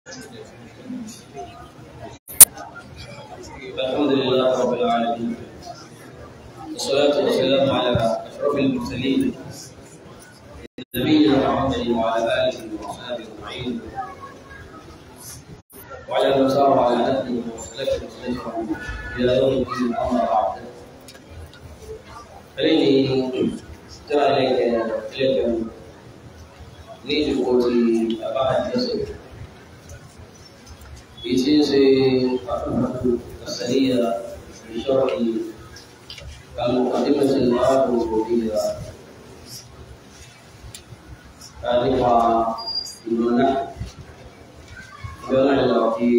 الحمد لله رب العالمين والصلاة والسلام على أشرف المرسلين نبينا محمد وعلى آله وأصحابه أجمعين وعلى من سار على نهجه وسلك مسلمه إلى يوم الدين أما بعد فإني ترى إليك إليك نيجي قولي أبعد نسل بيتيسي السرية بشرح المقدمة الآب الربوبية nípa ìlú náà bẹ́ẹ̀ lọ kí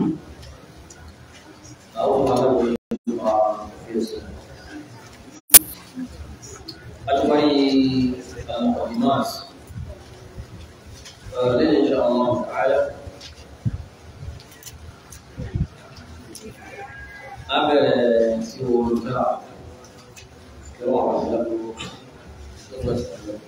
àwọn ọmọ aláwọ̀ nípa fíòsì. Àtúwáyé المقدمات لين إن شاء الله تعالى أبدا سوى الكرام كرام الله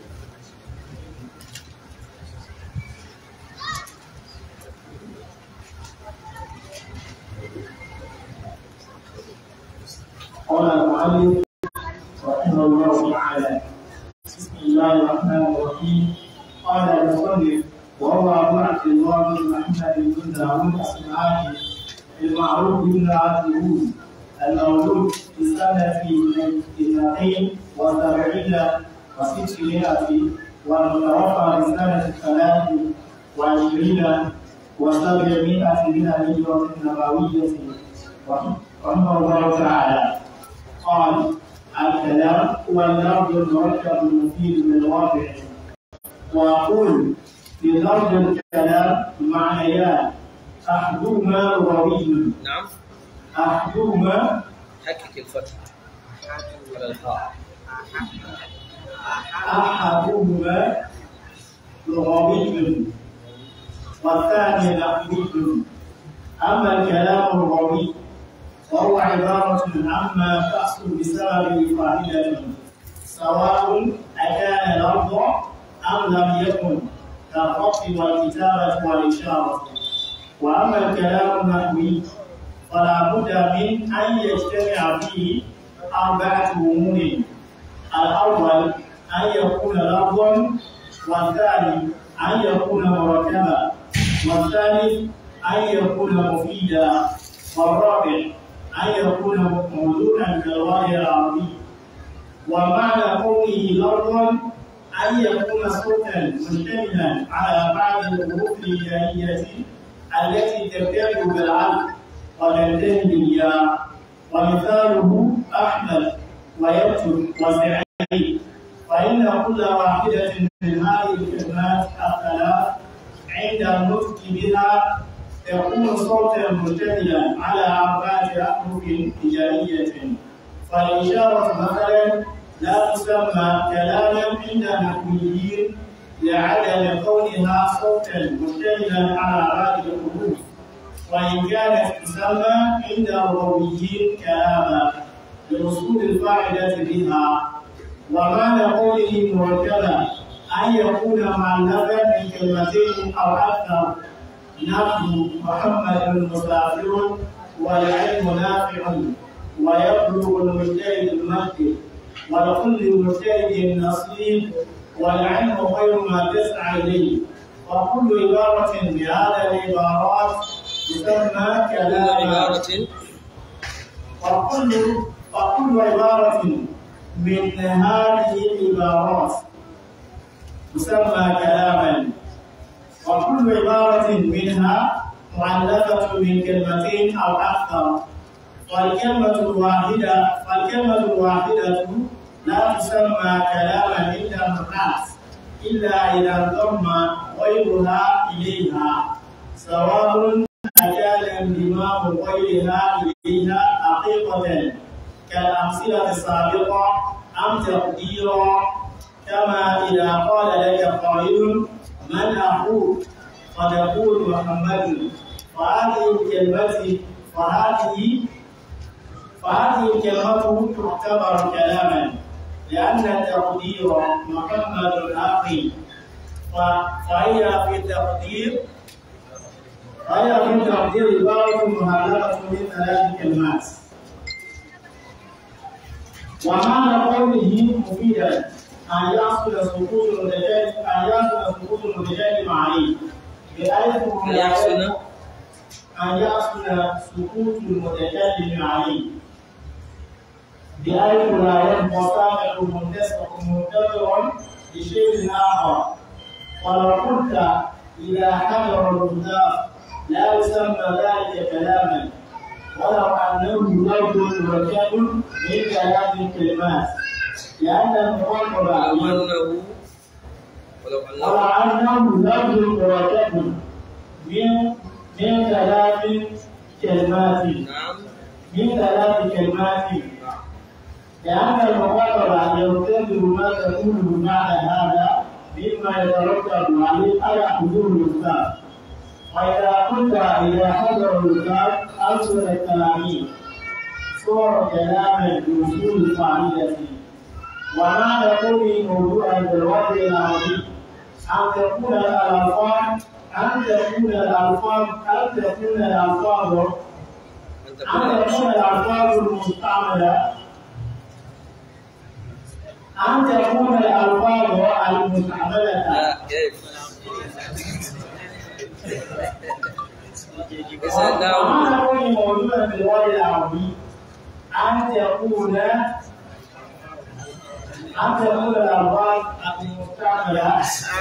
قال المؤلف رحمه الله تعالى بسم الله الرحمن الرحيم قال المصنف وهو ابو عبد الله بن محمد بن داوود الصنعاني المعروف بن عبد المولود في السنة اثنتين وسبعين وستمائة والمتوفى في سنة ثلاث وعشرين وسبعمائة من الهجرة النبوية رحمه الله تعالى قال الكلام هو اللفظ المركب المفيد للواقع واقول في لفظ الكلام معنيان احدهما لغوي نعم احدهما حقق الفتح على الحاء احدهما لغوي والثاني لفظي اما الكلام اللغوي وهو عبارة عما تحصل بسبب فاعلة سواء أكان لفظا أم لم يكن كالخط والكتابة والإشارة وأما الكلام النحوي فلا بد من أن يجتمع فيه أربعة أمور الأول أن يكون لفظا والثاني أن يكون مركبا والثالث أن يكون مفيدا والرابع أن يكون موضوعا كالوحي العربي ومعنى قوله لفظا أن يكون صوتا مشتملا على بعض الحروف الهجائية التي تبتدئ بالعلق وتنتهي بالياء ومثاله أحمد ويكتب وسعيد فإن كل واحدة من هذه الكلمات الثلاث عند النطق بها يكون صوتا مشتملا على أربعة أحرف هجائية فالإشارة مثلا لا تسمى كلاما عند النحويين لعدم كونها صوتا مشتملا على أربعة الحروف وإن كانت تسمى عند اللغويين كلاما لوصول الفاعلة بها ومعنى قوله مركبا أن يكون مؤلفا من كلمتين أو أكثر نحن محمد مسافر والعلم نافع ويبلغ المجتهد المهدي ولكل مجتهد نصيب والعلم غير ما تسعى اليه وكل عبارة بهذا العبارات تسمى كلاما عبارة وكل وكل عبارة من هذه العبارات تسمى كلاما وكل عبارة منها مؤلفة من كلمتين أو أكثر والكلمة الواحدة والكلمة الواحدة لا تسمى كلاما عند الناس إلا إذا انضم غيرها إليها سواء أكان انضمام غيرها إليها حقيقة كالأمثلة السابقة أم تقديرا كما إذا قال لك قائل من أخوك فتقول محمد فهذه الكلمة فهذه فهذه الكلمة تعتبر كلاما لأن التقدير محمد أخي ف- فهي في التقدير وهي من تقدير عبارة مهلبة من ثلاث كلمات ومعنى قوله مفيدا أن يحصل سقوط المتكلم أن يحصل سقوط المتكلم عليه بحيث أن يحصل أن يحصل سقوط المتكلم عليه بحيث لا يبقى سامع منتظر لشيء آخر ولو قلت إذا حضر الكتاب لا يسمى ذلك كلاما ولو أنه لفظ مركب من ثلاث كلمات لأن المخاطب ولو أنه ولو ولو أنه أنه لفظ مركب من من ثلاث كلمات نعم من ثلاث كلمات لأن المخاطب ينتظر ما تقوله بعد هذا مما يترتب عليه على حضور الكتاب وإذا قلت إذا حضر الكتاب أرسل التلاميذ صور كلاما بوصول الفاعلية ومعنى قوله موضوعا بالوضع العربي أن تكون الألفاظ أن تكون الألفاظ أن تكون الألفاظ أن أن تكون تكون الألفاظ المستعملة أن تكون الألفاظ المستعملة لا كيف إذا نعم ومعنى كونه موجودا في الوضع العربي أن تكون أن تكون الألفاظ المستعملة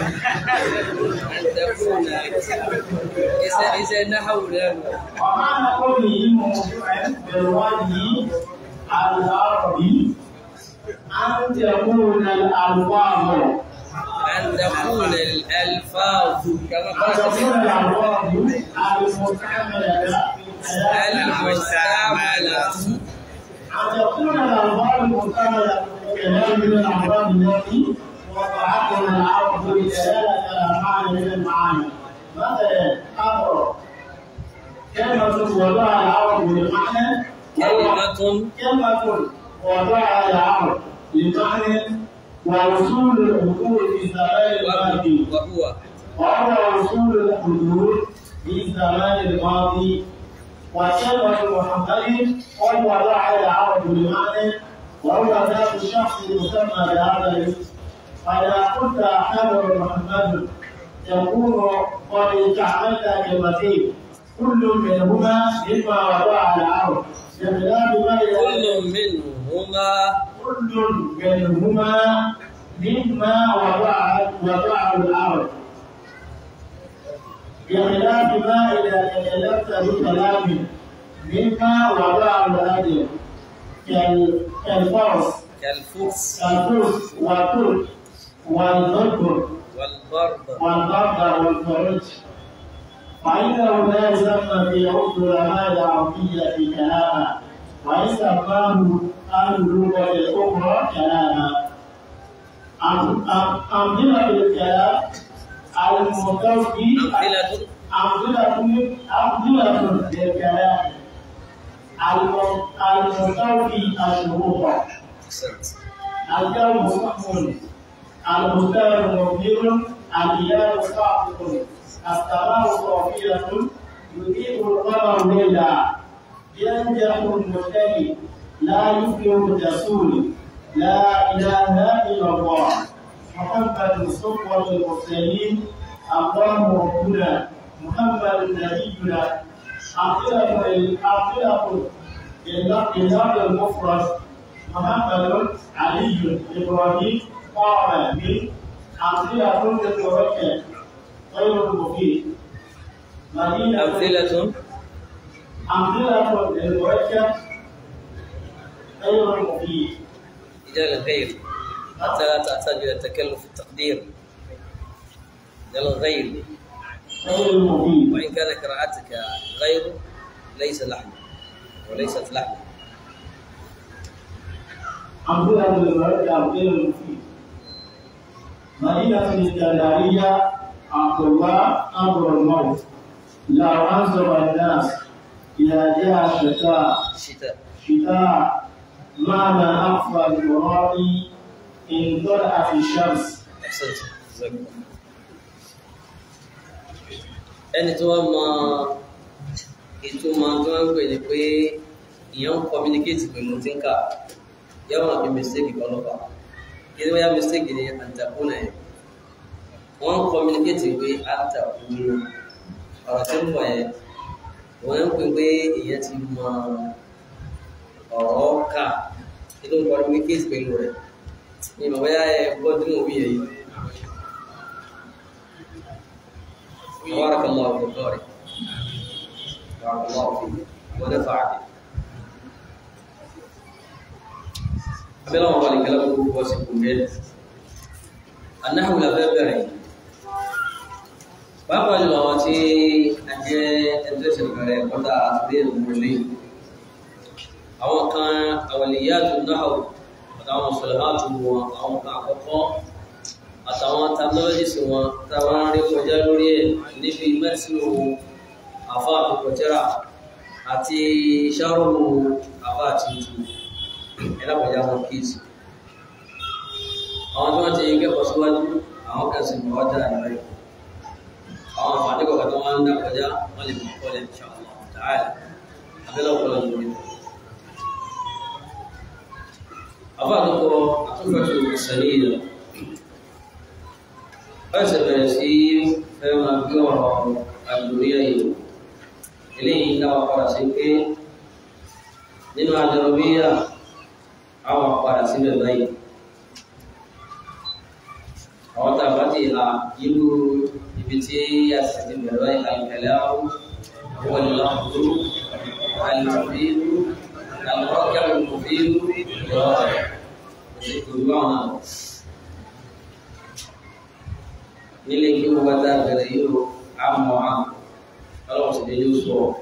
أن تكون إذا إذا نحو لا ومعنى كونه موضوعا بالوجه العربي أن تكون الألفاظ أن تكون الألفاظ كما أن قال تكون الألفاظ المستعملة في الكلام المستعملة أن تكون الألفاظ المستعملة في الكلام من الألفاظ التي وضعتها العرب بدلالة على معنى من المعاني مثلا أمر كلمة وضعها العرب بمعنى كلمة كلمة وضعها العرب بمعنى ووصول الحضور في الزمان الماضي وهو وهو وصول الحضور في الزمان الماضي وكلمة محمد قد وضعها العرب بمعنى وهو ذات الشخص المسمى بهذا الاسم فإذا قلت حضر محمد يكون قد استعملت كلمتين كل منهما مما وضعها العرب بخلاف ما كل منهما كل منهما مما وضعه وضعه العرب بخلاف ما إذا تكلمت بكلام مما وضعه الأجل كال- كالفرس كالفرس كالفرس والترك والذكر والبرد والبرد والفرج فإنه لا يسمى في عرف العلماء العربية كلاما وإن سماه أهل اللغة الأخرى كلاما أم- أم- أمثلة الكلام المستوفي أمثلة أمثلة أمثلة للكلام الم- المستوفي الشروط أحسنت الجو مستحمل المستوى مبهر الإله صاحب السماء صافية يذيب القمر ليلا ينجح المجتهد لا يفلح الجسول لا إله إلا الله محمد صفوة المرسلين الله ربنا محمد نبينا أمثلة أمثلة للفظ المفرد محمد علي إبراهيم قام من أمثلة تتوكل غير مفيد مدينة أمثلة أمثلة للمركب غير مفيد إلى الغير حتى لا تحتاج إلى التكلف في التقدير إلى الغير غير مفيد وإن كان قراءتك غير ليس لحنا وليست لحنا أمثلة للمركب غير مفيد مدينة الإسكندرية عبد الله أمر الموت لو أنظر الناس إلى جهة الشتاء الشتاء شتاء معنى أقصى المراد إن طلعت الشمس أحسنت جزاك الله ẹni tí wọ́n mọ ìtumọ̀ tí wọ́n ń pè ní pé ìyẹn ń communicate pẹ̀lú tí ń kà yẹ́wọ̀n àbí mistake kọlọ́pàá kí ni wọ́n yá mistake ní àǹtàkùnà yẹn wọ́n ń communicate pé àǹtàkùnà ọ̀rọ̀ tí ń bọ̀ yẹn wọ́n ń pè pé ìyẹn ti mọ ọ̀rọ̀ kà nínú communicate pẹ̀lú rẹ̀ ní ìmọ̀ bóyá ẹ gbọ́ tí mo wí yẹn yìí. بارك الله في قارئ بارك الله فيك ونفع بك abẹ́lẹ́ wọn balẹ̀ kẹlẹ́ kó wọ́n sì kú bẹ́ẹ̀ anáhùn la fẹ́ bẹ̀rẹ̀ pàápàá jùlọ àwọn tí a jẹ́ ẹgbẹ́ ìṣẹ̀lẹ̀ kọ́tà àti ìrìnlẹ̀ àwọn kan àwàlìyá tó náà àtàwọn mùsùlùmáàtù wọn àwọn kan àkọ́kọ́ àtàwọn technologies wọn táwọn rí kọjá lórí ẹ̀ níbi mẹ́sìlú àfáà tó kọjá àti ṣàrùn àfáà tuntun ẹlẹ́pàá wọn kíìsì àwọn tí wọ́n ti kẹ́kọ̀ọ́ síwájú àwọn kan sì mọ̀ wájà ìrẹ́ àwọn àǹfààní kọ̀ọ̀kan tó wọ́n ń dá kọjá wọ́n lè mọ̀ kọ́lẹ̀ insha Allah ta'ala abẹ́lẹ́ ọ̀pọ̀lọ̀ lórí. àbá àtúkọ àtúfẹ́tù ìsẹ̀lẹ̀ yìí wọ́n sì bẹ̀rẹ̀ sí fẹ́ máa gbé ọ̀rọ̀ àdúróyà yìí eléyìí dáwà padà sí pé nínú àdúróyà àwọn padà síbẹ̀ báyìí àwọn tá a bá ti ha irú ibi tí a sì ti bẹ̀rẹ̀ báyìí àìkẹlẹ́ àwọn wọ́n ní láàbùrú àìlùfíìlú àlùfáàkẹ́ àlùfíìlú ìrọ̀ rẹ̀ kò sí àwọn náà nílé kí wọ́n bá tá a bẹ̀rẹ̀ yìí ó àmọ́ àmọ́ ọlọ́run sì dé ní oṣù ọ̀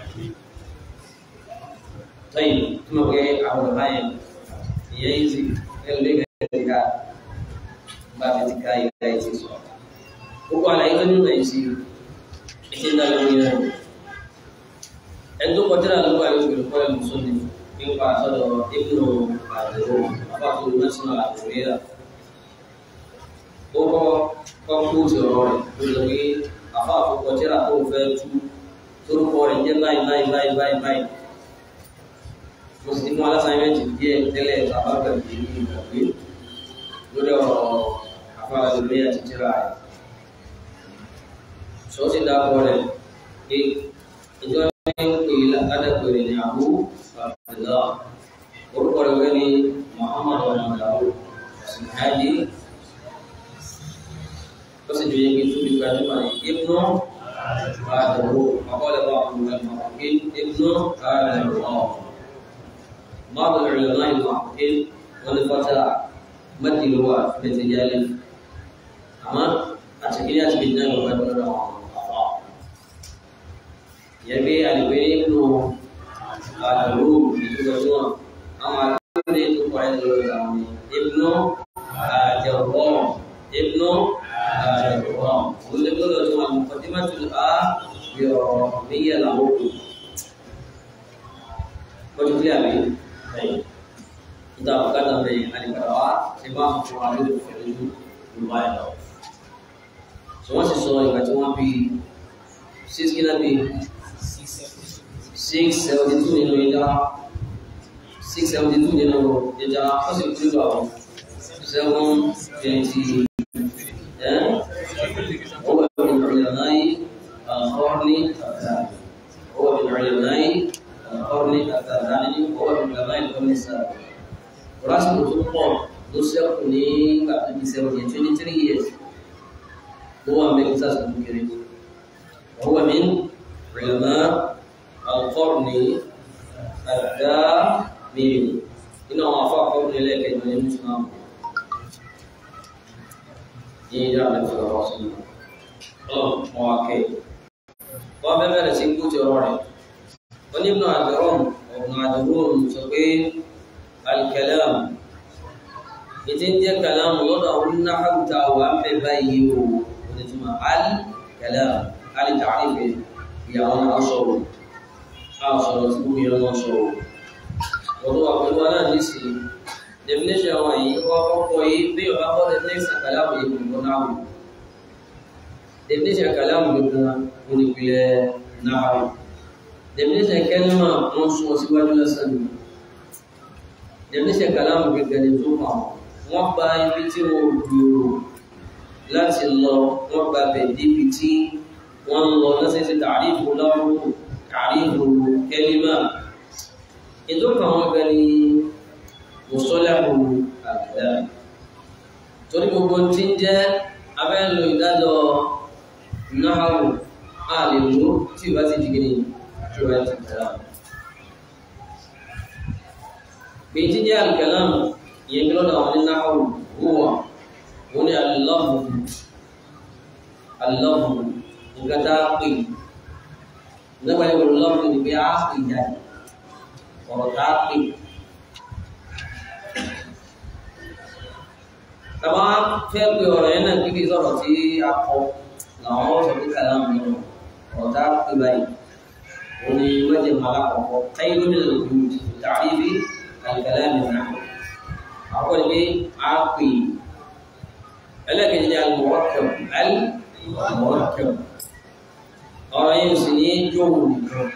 tẹ́yìn tí mo gbé àwọn ọ̀rọ̀ báyìí ìyẹn yìí ti ẹlòmí kẹ̀kẹ́ ká bá mi ti ká ìgbà yìí ti sọ. Gbogbo àlàyé tó nínú ẹ̀ sí ẹ̀ṣẹ̀ ń dá lórí rẹ̀. Ẹni tó kọjá náà ló bá yóò gbèrò kọ́lẹ̀ mùsùlùmí nípa àtọ́dọ̀ ìbùnú àdúró àpapọ̀ national àdúrà. Ó kọ́ kọ́ kóòtù ọ̀rọ̀ rẹ̀ ló lọ pé àfa àkókò tíra tó fẹ́ tú torúkọ rẹ̀ jẹ́ báyìí báyìí báyìí báyìí báyìí mo sì mú alásáyẹ́mẹ́ntì díẹ̀ tẹ́lẹ̀ bàbá bẹ̀rẹ̀ ní ìgbàgbé lórí ọ̀rọ̀ afárá lórí àti tíra rẹ̀. sọ́ọ́sì dákọ̀ rẹ̀ pé ìjọ ní ń pè ládàpẹ̀rẹ̀ ní àbú àbẹ̀dá orúkọ rẹ̀ wẹ́ ní Muhammad ọ̀nàdàwó ṣùgbọ́n ó sì jẹ́ ibi tó fi gbajúmọ̀ ní ibnu àdàwó àkọọ́lẹ̀ bá àkùnrin ibnu àdàwó بعض العلماء المحققين والفتى مد هو في الرجال أما التكليات بالنار وبدر الأعضاء يبي البين ابن الروم يقولون أما ابن ابن ابن الجرام ابن الجرام كل كل مقدمة الآبية له وجد لي kita bukan dari hari kedua sebab pengaruh itu lumayan tau semua sesuai dengan cuma pi six kita pi six seventy two ni lo ija six seventy two ni lo ija apa sih itu tau seven twenty eh هو من علماء القرن الثاني هو من علماء القرن الثاني هو من علماء القرن السابع Kurasi tó pọ̀ ló ṣẹ́kù ní ìgbà tó di seventy twenty three years ló wà mẹ́rin sáà sọ́dún kiri. وهو من علماء القرن الثامن إنه وفاء قرن إليك من المسلم إلى النبي صلى الله عليه وسلم الله مواكب وبما نسيبه تروري ونبن عبدالرم وابن عبدالرم سقيم الكلام ìtí ń jẹ́ kàlámù lọ́dọ̀ àwọn onínáhàwùta wà ń bẹ báyìí o onítùmọ̀ al-kalam al-ta'rif ìyàwó náà sọ̀rọ̀ a sọ̀rọ̀ tí gbogbo yẹn wọ́n sọ̀rọ̀ ọ̀dọ̀ wà pẹ̀lú aláàdísì definition àwọn yìí wọ́n kọ́kọ́ yìí bí ọba kọ́ definition kàlámù yìí kò náà wù definition kàlámù yìí kò náà onípìlẹ̀ náà definition kẹ́límà wọ́n sún ọ síwájú lásán ni definition kàlámù gẹ́gẹ́ ni tó hàn wọ́n gba ibi tí wọ́n gbèrò láti lọ wọ́n gba bẹ̀ débi tí wọ́n lọ lọ́sẹ̀sẹ̀ tàrífù lọ́rùn tàrífù kẹ́límà ètò kan wọ́n gbẹ ní mùsọ́lẹ́mù àgbẹ̀dá torí gbogbo tí ń jẹ́ abẹ́lò ìdájọ́ náà a lè lò tí ìbá ti dìgbìn tí ó bá ti tẹ̀lá. Bí tí jẹ́ alkalam yẹn kí lọ́dọ̀ àwọn náà wúwà wọ́n ni alọ́bù alọ́bù nǹkan tá a pè nígbà tí wọ́n lọ́bù ni pé a pè jáde ọ̀rọ̀ tá a pè. Tàbá fẹ́ pe ọ̀rọ̀ yẹn náà kíkì sọ̀rọ̀ tí a kọ làwọn sọ pé kàlám ni ọ̀rọ̀ tá a pè báyìí. وني وجه ملاقه خير من الوجود في تعريف الكلام النحو أقول لي عاقي لكن المركب المركب أرى يمسني جول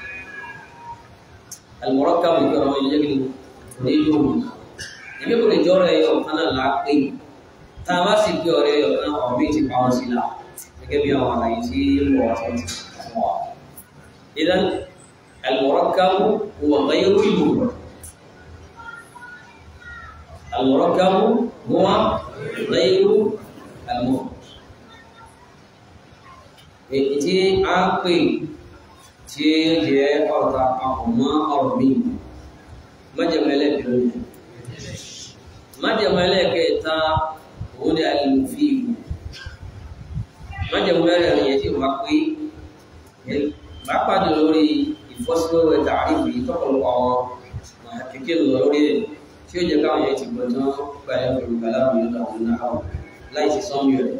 المركب يكرم يجري جول Ibi kò lè jọ́rọ̀ ẹyọ kan náà lápé tá a bá sì gbé ọ̀rẹ́ ẹyọ kan ọ̀rọ̀ méjì ti pamọ́ sí la gẹ́gẹ́ bí àwọn àlàyé tí ń bọ̀ wá tó ti fún wa. إذن المركب هو غير المفرد المركب هو غير المفرد tí a pè tí ó jẹ́ ọ̀tá àkùnmọ́ ọ̀rọ̀ mi májẹ̀mẹ́lẹ̀ bẹ̀rẹ̀ májẹ̀mẹ́lẹ̀ kẹta òun ni alìmọ̀fíì májẹ̀mẹ́lẹ̀ rẹ̀ tí ó wá pé pàápàá jù lórí ìfọ́síwẹ́wẹ́ tààrífù yìí tọ́pọ̀lọpọ̀ àwọn kéèké lọ lórí ẹ̀ tí ó jẹ́ káwọn yẹn ti gbọ́ tán gba ẹ̀ pẹ̀lú kàlámù yóò dà wọn náà láì sí sọ́mù rẹ̀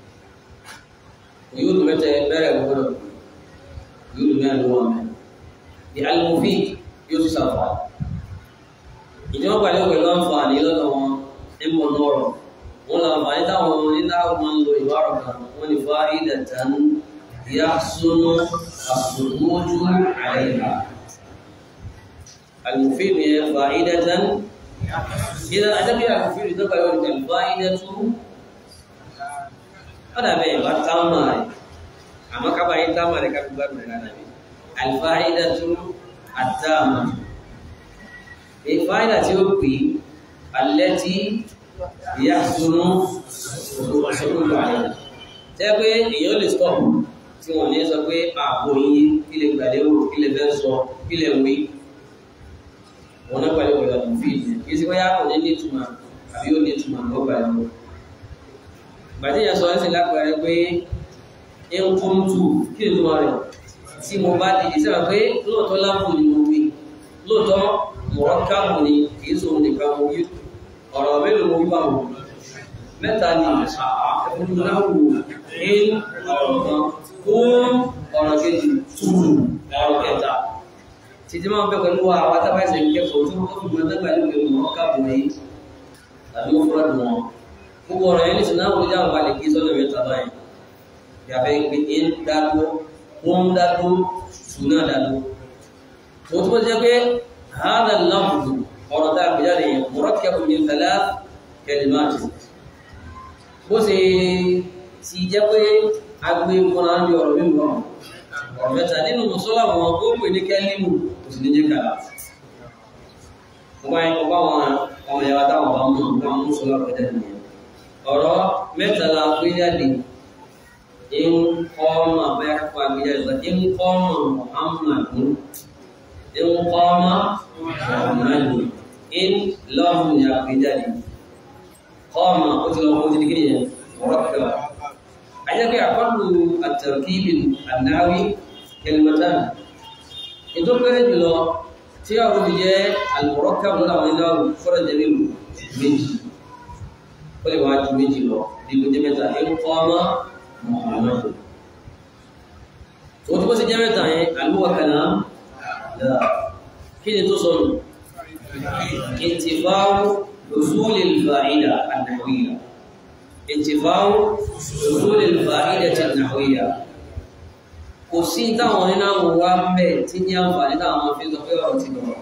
yóò dùn mẹ́tẹ̀ bẹ̀rẹ̀ gbọ́dọ̀ yóò dùn mẹ́rin lọ́wọ́ mẹ́ di alimufi yóò tún sàfà ìjọba pàdé pẹ̀lú àǹfààní lọ́dọ̀ wọn ń bọ̀ nọ́ọ̀rọ̀ wọn lọ àǹfààní táwọn onílà máa ń lo ìwárọ̀ kan wọn ni fáyé dàtàn يحسن الصمود عليها المفيد فائدة إذا أدب المفيد ذكر يقول الفائدة هذا بين بطامة أما كما يتامة لك ببار من النبي الفائدة التامة الفائدة تبقي التي يحسن الصمود عليها تبقى يقول stop tí wọ́n ní sọ pé ààbò yìí kí lè gbàlérò kí lè fẹ́ sọ kí lè wí wọn náà gbàlérò ìgbà tó fi ìdí kí sí wáyà kò ní nítumọ̀ àbí ó nítumọ̀ ló gbàlérò gbàdé yẹn sọ ẹsẹ̀ lágbàrẹ pé ń kún tù kí lè túmọ̀ rẹ̀ tí mo bá dìde sábà pé lóòótọ́ láàbò ni mo wí lóòótọ́ mọ̀rọ́ káàmù ni kì í sòun nìkan mo wí ọ̀rọ̀ mélòó mo wí bá wọn mẹ́ta ni ẹ̀fọn náà wò ní ọ̀rọ̀ kan fún ọ̀rọ̀ kejì túrù ọ̀rọ̀ kẹta títí máa ń bẹ́ pẹ̀lú wa àwọn tábàṣẹ kẹfọ́ tí wọ́n fi gbọ́n dẹ́gbà ní ìwé wọn káàbù ní tàbí wọ́n fúnra dùn wọn gbogbo ọ̀rọ̀ yẹn ní sinna wọ́n jáwọ́ balẹ̀ kí sọ́nà mẹ́ta báyìí yàfẹ́ pé ń dádó wọ́n ń dádó ṣùnà dádó tó tó jẹ́ pé hàdà láwùjọ ọ̀rọ̀ tá a gbé jáde yẹn murakkab min thalath kalimat bó ṣe ti jẹ́ pé agbe fúnra ń bí ọ̀rọ̀ mímu náà ọ̀rọ̀ mẹ́ta nínú mùsọ́lá wọn ó pè ní kẹ́límù kò sì ní jẹ́ kàlá ọba yẹn ọba wọn ọmọ ìyàwó táwọn bá mú ọba mú sọlá rẹ̀ dẹ́nu yẹn ọ̀rọ̀ mẹ́ta la gbé jáde ń kọ́ ọmọ abẹ́ akọ́ agbé jáde sọ ń kọ́ ọmọ muhammadu ń kọ́ ọmọ muhammadu ń lọ́ọ̀mù ní agbé jáde kọ́ ọmọ ó ti lọ́wọ́ ó ti di kí nìyẹn ọ̀rọ̀ kẹwàá أجاك أقل التركيب الناوي كلمتان إنتو كرج له تيارو بجاء المركب لنا ونناو فرج منه منجي كل واحد منجي له دي كنت متى إن قام محمد وتبقى سجمة هل هو كلام لا كده تصل انتفاع حصول الفائدة النحوية انتفاع حصول الفائدة النحوية kò sí táwọn nínú àwọn wa ń bẹ̀ tí ní àǹfààní táwọn máa fi sọ pé ọ̀rọ̀ ti dọ̀rọ̀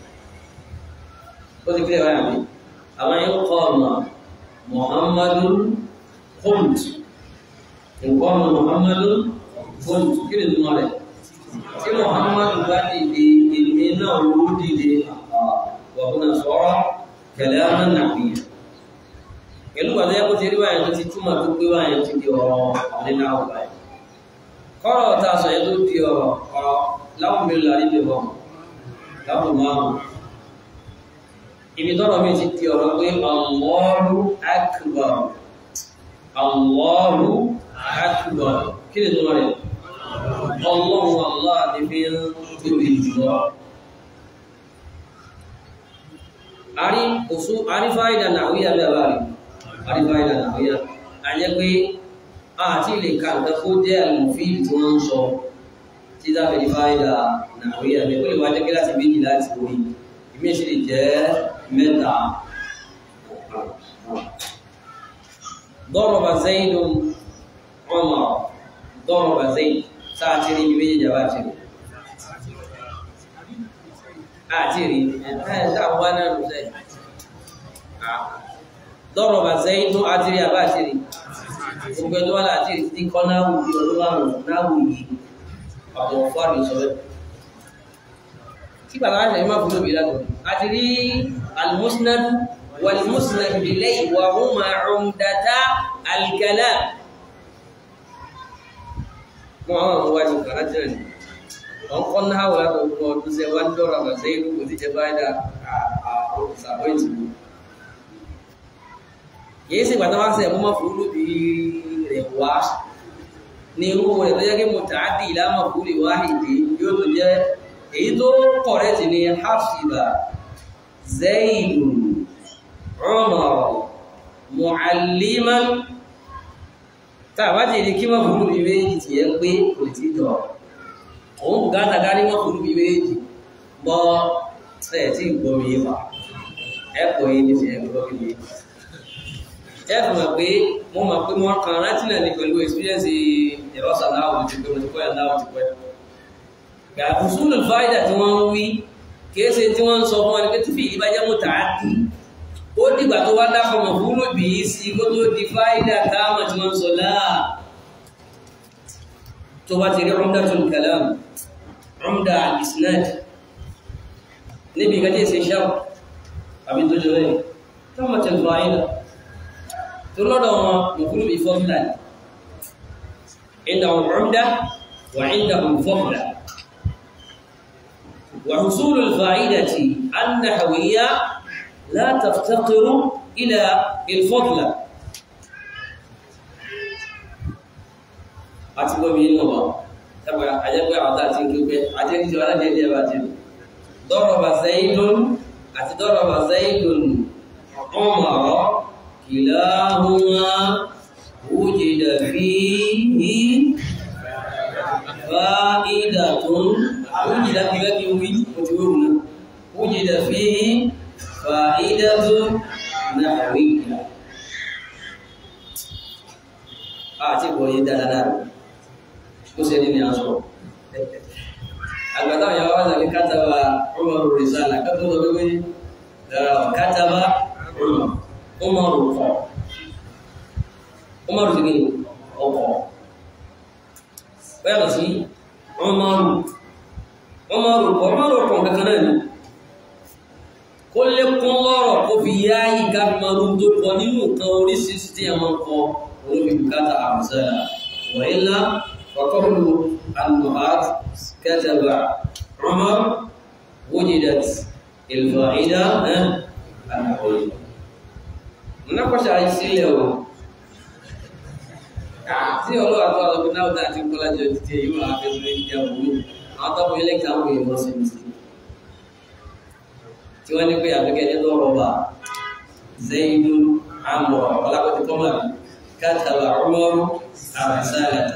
ó ti kílẹ̀ báyà mi àwọn yẹn kọ́ ọ̀nà muhammadu kunt nǹkan ọ̀nà muhammadu kunt kí ni túmọ̀ rẹ̀ tí muhammadu bá dìde èmi náà ló dìde wàhùnà sọ̀rọ̀ kẹlẹ́ ọ̀nà nàbìyà pẹ̀lú pàdé ẹ̀kọ́ ti rí báyìí tó ti túmọ̀ tó gbé báyìí ti di ọ̀rọ̀ nínú àwọn báyìí kọ́rọ̀ tá a sọ yẹn tó di ọ̀rọ̀ ọ̀rọ̀ láwọn mi lọ níbi bọ̀ láwọn márùn ibi tọ́rọ̀ mi ti di ọ̀rọ̀ pé Allahu akbar Allahu akbar kí ni tó lọ rẹ̀ ọlọ́run Allah ni fi ń tóbi jùlọ àrí òṣù àrífáìdà nàwíyà lẹ́wà rí àrífáìdà nàwíyà àyẹ́ pé àti ilé ka nǹkan kó jẹ́ àlùfíì tí wọ́n ń sọ tí dáfẹ́ àrífáìdà nàwíyà lẹ́ pé lè wájẹ́ kí láti méjì láti orí ìmí sì lè jẹ́ mẹ́ta ضرب زيد عمر ضرب زيد sáàtìrí ibi méjì jàbá àtìrí àtìrí ẹ̀ẹ́ta wà náà ló sẹ́yìn ضرب زيد àtìrí àbá àtìrí gbogbo ẹjọ́ wà láàtìrí tí kọ́ náà wù bí ọdún márùn náà wù yìí àwọn fọ́ọ̀rì sọ bẹ́ẹ̀ tí bàbá àṣẹ máa fún lóbi látọ̀ àtìrí al-musnad wal-musnad ilayhi wa huma umdata al-kalam kuma àwọn ọmọ wájú kàrájì rẹ̀ wọ́n kọ́ náà wà látọ̀ fún ọdún sẹ́ wá ń dọ́rọ̀ àgbà sẹ́yìn ló kò ti jẹ́ báyìí dá àbọ̀ ìtìlú kìí sì gbàtà wáṣẹ mú mọ́ fúrú bí rẹ̀ wá ní irú rẹ̀ tó jẹ́ kí mo tààdì ìlàmọ̀ fúrú wáhìdì yóò tó jẹ́ èyí tó kọ̀rẹ́tì ní hafsiba zaidu umar mu'alliman tàbá ti di kí mọ́ fúrú bí méjì ti yẹ pé kò tí dọ̀ òun bùkátà ká ní mọ́ fúrú bí méjì bọ́ ẹ̀ tí gbọ́mi yìí wà ẹ̀kọ́ yìí ní ti ẹ̀gbọ́ bí méjì ẹ̀fù mọ̀ pé mo mọ̀ pé wọ́n kan láti náà ní pẹ̀lú experience ìrọ́sà láwùjọ ti pé mo ti kọ́ ẹ̀ láwùjọ pẹ́. Gàbùsùlù fáìdà tí wọ́n ń wí kéèsè tí wọ́n ń sọ fún wọn ni pé tí fìdí bá jẹ́ mú tààdì ó dìgbà tó wá dákọ̀ mọ̀ fúlù bì í sí kó tó di fáìdà káàmà tí wọ́n ń sọ láà. Tó bá ti rí umdatul kalam, umda al-isnad níbi ìgbàdí ìsìn ṣáà àbí tó jọ bẹ́ẹ̀. Táwọn tẹ̀lé fáìdà تلودوا مفروض بفضلا عندهم عمدة وعندهم فضلا وحصول الفائدة النحوية لا تفتقر إلى الفضل أتبقى بين الله تبقى أجابة عطاتي كيف أجابة جوالا جديد باتين ضرب زيد أتضرب زيد عمر كلاهما وجد فيه فائدة وجد فيه وجود وجد فيه فائدة نحوية àti ìwòye dáadáa ó ṣe ní ní aṣọ àgbàtà ìyàwó wà ní kátàbà ọmọ rìsálà kátàbà wíwé kátàbà ọmọ Umaru kọ̀ Umaru ti gini ọkọ̀ bẹ́ẹ̀ lọ sí Umaru Umaru kọ̀ Umaru kọ̀ kankan náà ni kó lékún lọ́rọ̀ kó fi yá ìka maru tó kọ nínú nǹkan oríṣiríṣi tí a máa kọ olóbi bukata àmúsára wà ilá fàkọ́lù al-muhad kataba Umar wujidat il-fa'ida al-ahwiyya mnakosha aisile o tí ọlọ́wà tó ọlọ́gbọ́n náà dá àti kọ́lá jọ títí èyí wà fẹ́sùn ní ìdí àbúrú àwọn tọ́pọ̀ ilé kàwé ìwọ́n sí ní sí tí wọ́n ní pé àfikẹ́ ní tó rọ̀bà zaidu amọ̀ ọlápẹ́tì kọ́mà kátàlá ọmọrú àrùsálẹ̀tà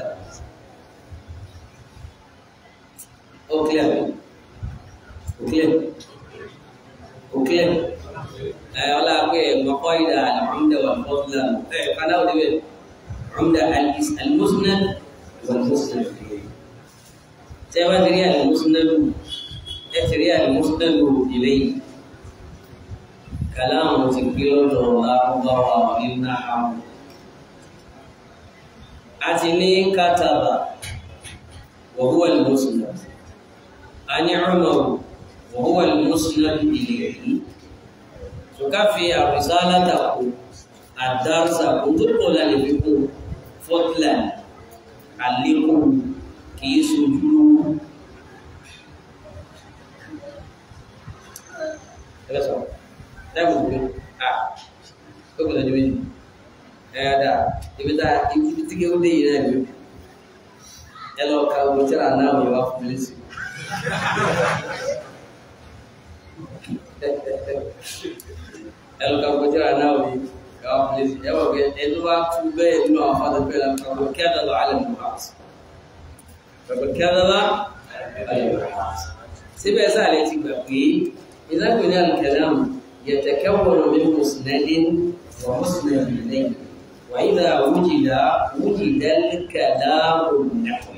ó kílẹ̀ ó kílẹ̀ ó kílẹ̀ ولا مقايد العمدة والفضل قناة عمدة المسند والمسند tẹ́ bá ti rí àlùmọ́sánádù ẹ ti rí àlùmọ́sánádù ìlẹ́yìn kàlámù ti gbé lọ́dọ̀ lárúbáwá nínú àwọn àti ní kátàbà wọ̀húwà lùmọ́sánádù a ní ọmọrù wọ̀húwà lùmọ́sánádù ìlẹ́yìn tó ká fi àrùsálà tàkù àdársa kò tó pọ̀ lálẹ́ fi kún fọ́tílàn àlékún kìí sojú lówó ẹgbẹ́ sọ dáàbò pé à ó kò lọ́jọ́ méjì ẹ̀yà dà ibi tá ibi tí kí ó dé yìí náà ni ẹ lọ ka owó tíra náà wọ́n wá fún mi sí ẹ lọ ka owó tíra náà wọ́n wá fún mi sí ẹ wọ́n kẹ ẹ tó bá tú bẹ́ẹ̀ nínú àwọn afáàdé bẹ́ẹ̀ la kà wọ́n kí á dàgbà alẹ́ mọ́ àti. فقد كذب سيبقى سهل تبقى إذا كنا الكلام يتكون من مسند ومسند إليه وإذا وجد وجد الكلام النحوي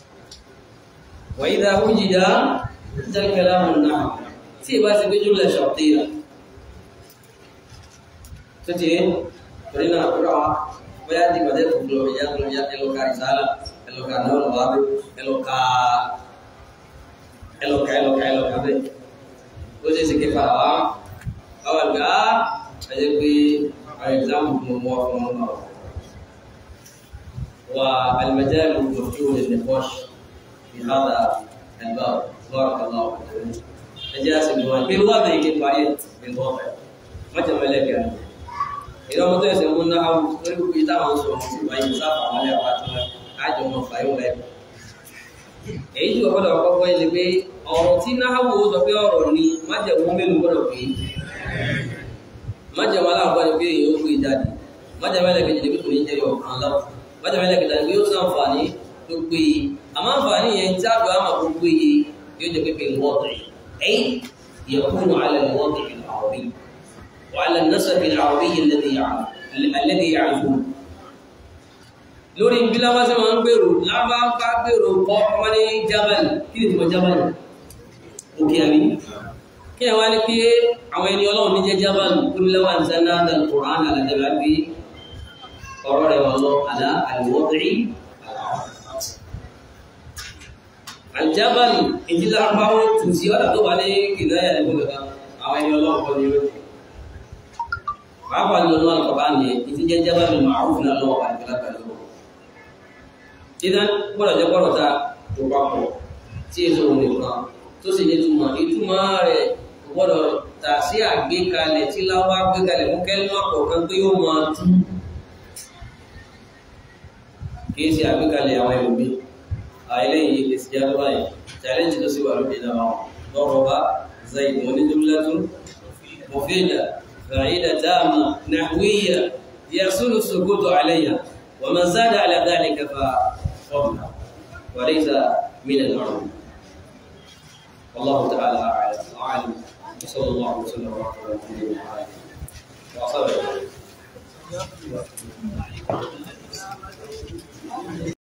وإذا وجد وجد الكلام النحوي سيبقى سيبقى جملة شرطية تتين فلنا أقرأ ويأتي بدأت تقول يا يا لو كارثة ẹlọ́ka náà lọ wá bẹ́ ẹlọ́ka ẹlọ́ka ẹlọ́ka ẹlọ́ka bẹ́ ó ṣe ṣe kẹfà wá àwọn àgbà ẹjẹ́ pé àwọn ìgbàmù mọ̀ mọ́ fún ọmọ náà wà alìmọ̀jẹ́ lòdòdó lẹ́nìkọ́ṣ fi hádà ẹgbà lọ́rọ̀kọ̀lá ọ̀pọ̀ ẹjẹ́ àti ìgbìmọ̀ pé wọ́n bẹ̀ ike parí ẹ̀gbọ́n ọ̀fẹ́ mọ́jọ mẹ́lẹ́kẹ̀ ìdánwò tó ẹsẹ̀ mú náà lórí gbogbo ìtàwọn sọ̀rọ̀ sí ìwáyé sáfà wọlé àpáta àjọ ọmọ fàyọ rẹ èyí tí wọ́n gbọ́dọ̀ kọ́kọ́ yẹn ni pé ọ̀rọ̀ tí náhàwò sọ pé ọ̀rọ̀ ni májẹ̀mú mélòó gbọ́dọ̀ pé májẹ̀mú aláàbọ̀ ni pé èyí ó gbé jáde májẹ̀mú ẹlẹ́kẹ̀jẹ̀ ni pé kò ní jẹ́ ọ̀kan lọ májẹ̀mú ẹlẹ́kẹ̀jẹ̀ ni pé ó sàǹfààní tó péye àmọ́ àǹfààní yẹn tí àgbà àmà kó péye yóò jẹ́ pé pé wọ́ọ̀dì ẹ̀yìn يكون على الوضع العربي وعلى النسب العربي الذي الذي يعرفون lórí bí lábá sí wọn ń gbèrò lábá ká gbèrò kọ́ wọ́n ní jabal kí ni tìmọ̀ jabal òkè àmì kí ni wọ́n ní pé àwọn ẹni ọlọ́run ní jẹ́ jabal kúrú lẹ́wà ní sanna dal quran alàjẹbà bí ọ̀rọ̀ rẹ̀ wà lọ àlá àlùwọ́dìrí aljabal ìdílé àbáwọ̀ tù sí ọ̀dà tó bá ní kìlẹ̀ ẹ̀kọ́ kankan àwọn ẹni ọlọ́run kọ́ ní yóò pàápàá ní ọlọ́run kọ̀ bá ní ìdí jẹ́ jabal ma'ruf náà lọ́wọ́ àìkọ́lá pẹ̀lú idan gbọ́dọ̀ jẹ́ gbọ́dọ̀ ta tó papọ̀ tí èso òun nìkan tó sì ní túmọ̀ ìtumọ̀ rẹ̀ gbọ́dọ̀ tà sí àgbékalẹ̀ tí láwá gbékalẹ̀ fún kẹ́lú àkọ́kọ́ pé yóò máa tú kìí ṣe àgbékalẹ̀ àwọn ẹlòmí àìlẹ́yìn èsì jáde báyìí challenge ló sì wà lóde náà wọn lọ́rọ̀ bá zaid wọn ní jumlatun mufida fa'ida tama nahwiya yasulu sukutu alayha ومن زاد على ذلك ففضل وليس من العلم والله تعالى اعلم وصلى الله وسلم وبارك على نبينا محمد وصحبه